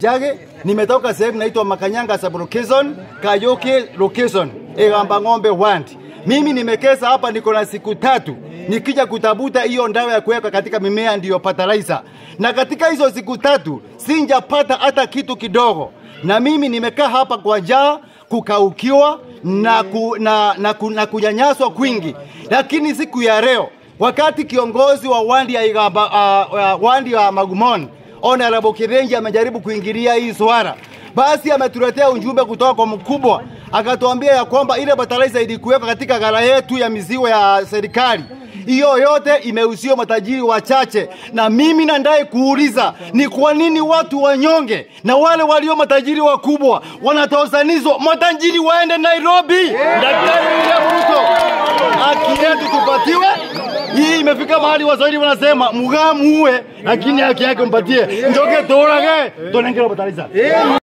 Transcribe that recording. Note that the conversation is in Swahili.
Chage, nimetoka sehemu naitwa Makanyanga sub location, Kayoke location, Egamba Ng'ombe Wandi. Mimi nimekesa hapa, niko na siku tatu nikija kutafuta hiyo ndawa ya kuweka katika mimea ndiyo fertilizer, na katika hizo siku tatu sinjapata hata kitu kidogo, na mimi nimekaa hapa kwa njaa, kukaukiwa na, ku, na, na, ku, na kunyanyaswa kwingi, lakini siku ya leo wakati kiongozi wa wandi ya Igamba, uh, uh, wandi ya Magumon Honorable Kirenji amejaribu kuingilia hii swala, basi ametuletea ujumbe kutoka kwa mkubwa, akatuambia ya kwamba ile fertilizer ilikuweka katika ghala yetu ya mizigo ya serikali hiyo yote imeusiwa matajiri wachache, na mimi nandai kuuliza ni kwa nini watu wanyonge na wale walio matajiri wakubwa wanatosanizwa, matajiri waende Nairobi. Daktari William Ruto, haki yetu tupatiwe. Hii imefika mahali Waswahili wanasema mugaa muue, lakini haki yake mpatie, njoke torage tonengera bataliza